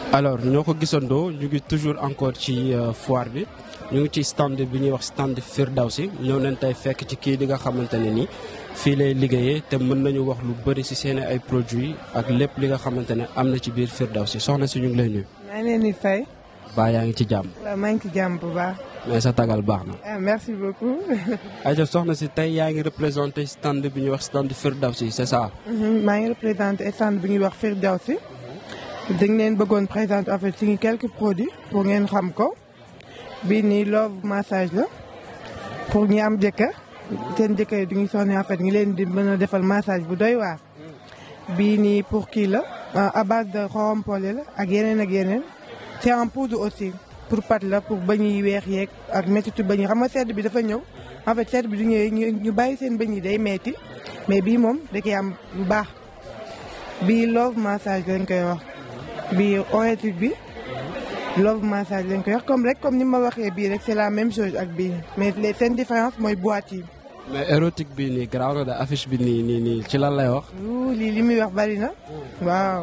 alors ñoo ko gisandoo ñu ngi toujours encore ci foire bi ñu ngi ci stand bi ñuy wax stand Firdawsi ñëw nañ tey fekk ci kii di nga xamante ne ni fii lay liggéeyee te mën nañu wax lu bëri si seen ay produits ak lépp li nga xamante ne am na ci biir Firdawsi soxna si ñu ngi lay nuyu. maa ngi leen di fay. baa yaa ngi ci jàmm. waaw maa ngi ci jàmm bu baax. mais sa tagal baax na. ah merci beaucoup. ayca soxna si tey yaa ngi représenté stand bi ñuy wax stand Firdawsi c'est ça. maa ngi représenté stand bi ñuy wax Firdawsi. dañ leen bëggoon présenter en fait ci quelques produits pour ngeen xam ko. bii nii love massage la. pour ñi am jëkkër. seen jëkkër yi du ñu sonné en fait ngi leen di mën a defal massage bu doy waar. bii nii pour kii la. à base de xorom pole la ak yeneen ak yeneen. c'est en poudre aussi. pour pat la pour bañ yi weex yeeg ak méttitu bañ yi xam nga sedd bi dafa ñëw en fait sedd bi du ñëwee ñu bàyyi seen bañ yi day metti mais bii moom da koy am lu baax bii love massage lañ koy wax bii orétique bi love massage lañ koy wax comme rek comme ni ma waxee bii rek c'est la même chose ak bii mais les seen différence mooy boîte yi. mais érotique bi nii garaaw na de affiche bi nii nii nii ci lan lay wax. wuu lii li muy wax bari na waaw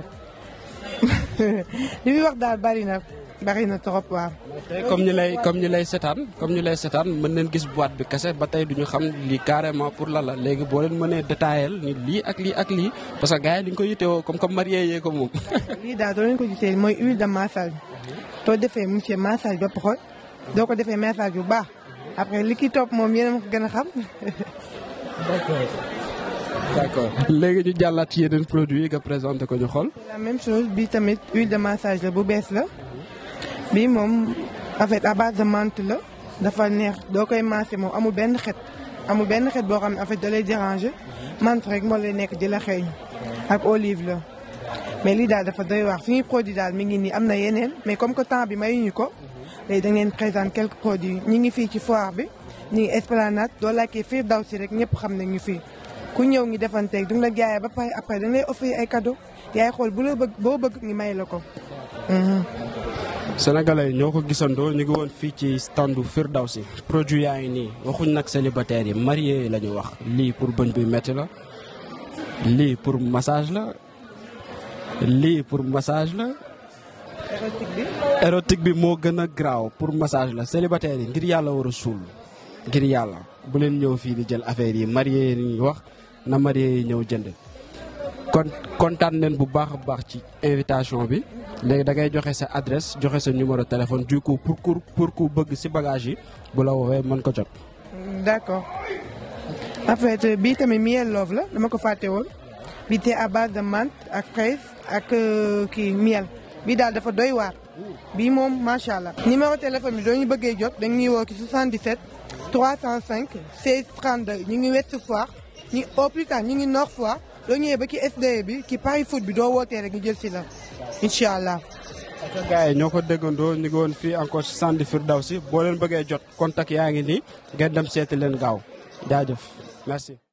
li muy wax daal bari na. bari na trop waaw. tey comme ñu lay comme ñu lay setaan comme ñu lay setaan mën nañ gis boîte bi kese ba tey duñu xam lii carrément pour la la léegi boo leen mënee détaillé ni lii ak lii ak lii parce que gars yi dañu ko yittewoo comme comme marié yee ko moom. lii daal doo leen ko gisee mooy huile de massage soo defee monsieur massage ba pare doo ko defee massage bu baax après li ki topp moom yéen a ma ko gën a xam. d'accord d'accord léegi ñu jàllaat ci yeneen produits yi nga présenté ko ñu xool. la même chose bi tamit huile de massage la bu bees la. bii moom en fait à base de menthe la dafa neex doo koy massé moom amul benn xet amul benn xet boo xam ne en fait da lay déranger menthe rek moo lay nekk di la xeeñ ak olive la mais lii daal dafa doy wax suñuy produit daal mi ngi nii am na yeneen mais comme que temps bi mayuñu ko léegi da ngeen présente quelques produits ñi ngi fii ci foire bi ñi ngi esplanade doo laajtee Firdawsi rek ñëpp xam nañ ñu fii ku ñëw ngi defanteeg du nga la jaayee ba pare après da nga lay offrir ay cadeau yaay xool bu la bëgg boo bëgg ngi may la ko Sénégalais ñoo ko gisandoo ñu ngi woon fii ci standu Firdawsi produit yaa ngi nii waxuñ nag célibataires yi marié yi la ñu wax lii pour bëñ buy metti la lii pour massage la lii pour massage la érotique bi. érotique bi moo gën a graaw pour massage la célibataires yi ngir yàlla war a suul ngir yàlla bu leen ñëw fii di jël affaire yi marié yi ñu wax na marié yi ñëw jënd kon kontaan nañ bu baax a baax ci invitation bi léegi da ngay joxe sa adresse joxe sa numéro téléphone du coup pour pour pour ku bëgg ci bagage yi bu la woowee mën ko jot. d'accord en fait bii tamit miel love la dama ko fàtte woon bii te à base de menthe ak fraise ak kii miel bii daal dafa doy waar bii moom macha allah. numéro téléphone bi doo ñu bëggee jot dañuy woo ci 77 305 16 32 ñu ngi Ouest Foire ñu au plus tard ñu ngi Nord Foire doo ñëwee ba ci SDE bi ci Paris foot bi doo wootee rek ñu jël si la incha allah. parce que gars yi ñoo ko déggandoo ñu ngi woon fii encore ci stand Firdawsi boo leen bëggee jot contact yaa ngi nii ngeen dem seeti leen gaaw jaajëf merci.